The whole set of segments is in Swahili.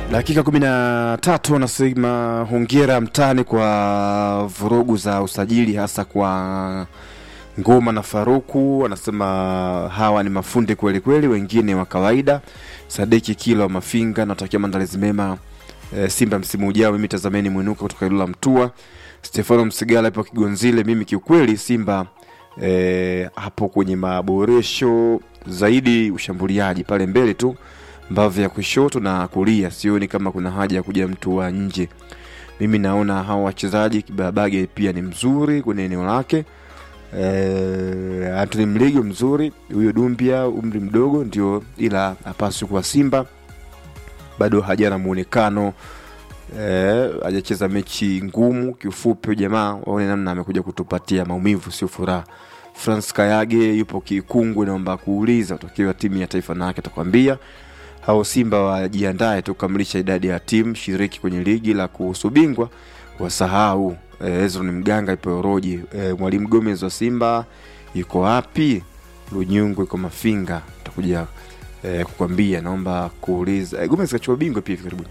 Dakika kumi na tatu anasema hongera mtani kwa vurugu za usajili hasa kwa Ngoma na Faruku. Anasema hawa ni mafundi kweli kweli, wengine wa kawaida. Sadiki Kilo wa Mafinga, natakia maandalizi mema e, Simba msimu ujao. Mimi tazameni mwinuka kutoka Ilula Mtua. Stefano Msigala ipo Kigonzile. Mimi kiukweli Simba e, hapo kwenye maboresho zaidi, ushambuliaji pale mbele tu mbavu ya kushoto na kulia, sioni kama kuna haja ya kuja mtu wa nje. Mimi naona hawa wachezaji Kibabage pia ni mzuri kwenye eneo lake. E, Anthony Mligo mzuri, huyo Dumbia umri mdogo ndio, ila hapaswi kuwa Simba, bado hajana muonekano e, hajacheza mechi ngumu. Kiufupi jamaa waone namna amekuja kutupatia maumivu, sio furaha. France Kayage yupo Kikungwe, naomba kuuliza utokewa timu ya taifa nake atakwambia hao Simba wajiandae tu kukamilisha idadi ya timu shiriki kwenye ligi la kuhusu bingwa wasahau. E, Ezron Mganga ipo Oroji. E, Mwalimu Gomez wa Simba yuko wapi? Lunyungu iko Mafinga, takuja e, kukwambia. Naomba kuuliza e, Gomez kachukua bingwa pia hivi karibuni.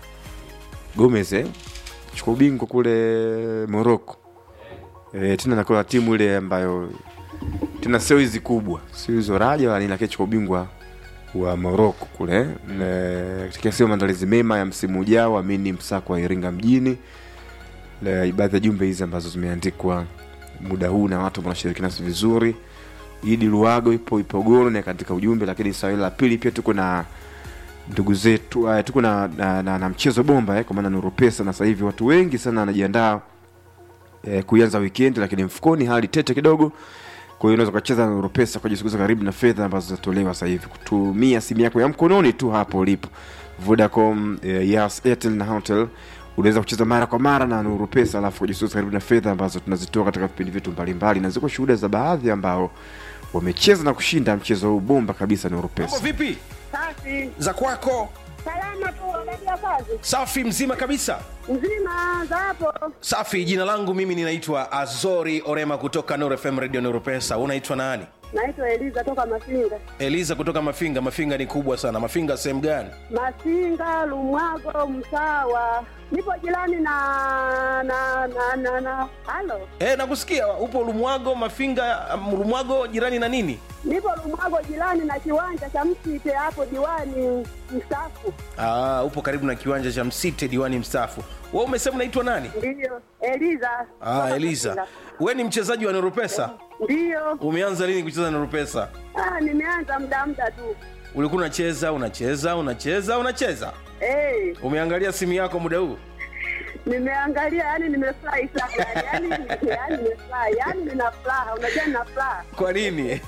Gomez eh, chukua ubingwa kule Morocco e, tena nakola timu ile ambayo tena sio hizi kubwa, sio hizo Raja wala nini, lakini chukua ubingwa wa Morocco kule katika sio maandalizi mema ya msimu ujao, amini msako wa Iringa mjini. Baadhi ya jumbe hizi ambazo zimeandikwa muda huu na watu wanashiriki nasi vizuri. Idi Luago ipo Ipogoro na katika ujumbe, lakini swali la pili pia tuko na ndugu zetu uh, tuko na, na, na, na mchezo bomba eh, kwa maana Nuru Pesa na sasa hivi watu wengi sana wanajiandaa eh, kuanza weekend, lakini mfukoni hali tete kidogo kwa hiyo unaweza ukacheza na Nuru Pesa kujisogeza karibu na fedha ambazo zinatolewa sasa hivi kutumia simu yako ya mkononi tu hapo ulipo. Vodacom, eh, Yas, Airtel na Hotel unaweza kucheza mara kwa mara na Nuru Pesa alafu kujisogeza karibu na fedha ambazo tunazitoa katika vipindi vyetu mbalimbali, na ziko shuhuda za baadhi ambao wamecheza na kushinda mchezo huu bomba kabisa Nuru Mambo Pesa. vipi Safi. za kwako? Salama tu unaendelea kazi? Safi mzima kabisa. Mzima za hapo. Safi, jina langu mimi ninaitwa Azori Orema kutoka Nuru FM Radio Nuru Pesa. Unaitwa nani? Naitwa Eliza toka Masinga. Eliza kutoka Mafinga. Mafinga ni kubwa sana. Mafinga sehemu gani? Masinga, Lumwago, Msawa. Nipo jirani na na na na na. Halo. Eh, nakusikia upo Lumwago, Mafinga, um, Lumwago jirani na nini? Nipo Lumwago jirani na kiwanja cha Msite hapo diwani mstaafu. Ah, upo karibu na kiwanja cha Msite diwani mstaafu. Wewe umesema unaitwa nani? Ndiyo. Eliza. Ah, Toka Eliza. Masinga. Wewe ni mchezaji wa Nuru Pesa? Ndiyo. Umeanza lini kucheza Nuru Pesa? Ah, nimeanza muda muda tu. Ulikuwa unacheza, unacheza, unacheza, unacheza. Eh, Umeangalia simu yako muda huu? nimeangalia yani nimefurahi sana yani yani nimefurahi yani nina furaha unajua nina furaha Kwa nini?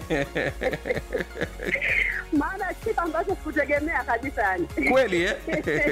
maana kitu ambacho sikutegemea kabisa yani kweli eh?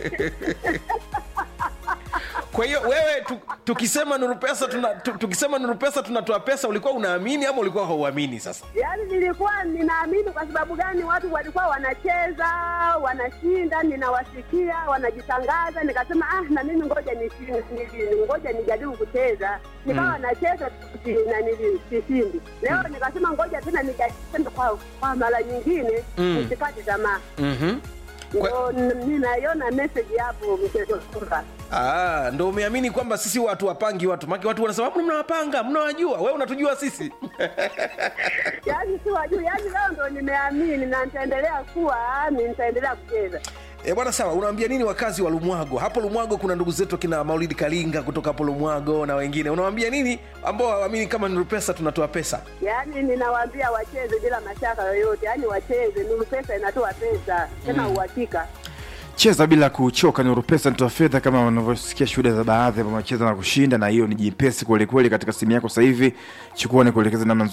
kwa hiyo wewe tu, tukisema nuru pesa tuna, tu, tukisema nuru pesa tunatoa pesa ulikuwa unaamini ama ulikuwa hauamini sasa yaani nilikuwa ninaamini kwa sababu gani watu walikuwa wanacheza wanashinda ninawasikia wanajitangaza nikasema ah na mimi ngoja nishinde nili- ngoja nijaribu kucheza nikawa nacheza si- na nili- sishindi leo nikasema ngoja tena nijaribu kwa, kwa mara nyingine Mm. nisikate tamaa mm-hmm. ndo n- ninaiona message hapo mchezo kwamba Ah, ndo umeamini kwamba sisi watu wapangi watu maki watu wanasema "Mbona mnawapanga mnawajua wewe unatujua sisi yaani si wajuu yaani leo ndo nimeamini na nitaendelea kuwa ni nitaendelea kucheza E bwana, sawa. Unawaambia nini wakazi wa Lumwago? Hapo Lumwago kuna ndugu zetu kina Maulidi Kalinga kutoka hapo Lumwago na wengine. Unawaambia nini ambao hawaamini kama Nuru Pesa tunatoa pesa? yaani ninawaambia wacheze bila mashaka yoyote yaani wacheze nuru pesa inatoa pesa tena uhakika Cheza bila kuchoka. Nuru Pesa nitoa fedha, kama unavyosikia shuhuda za baadhi ambao wamecheza na kushinda, na hiyo ni jipesi kweli kweli katika simu yako sasa hivi. Chukua nikuelekeza namna nzuri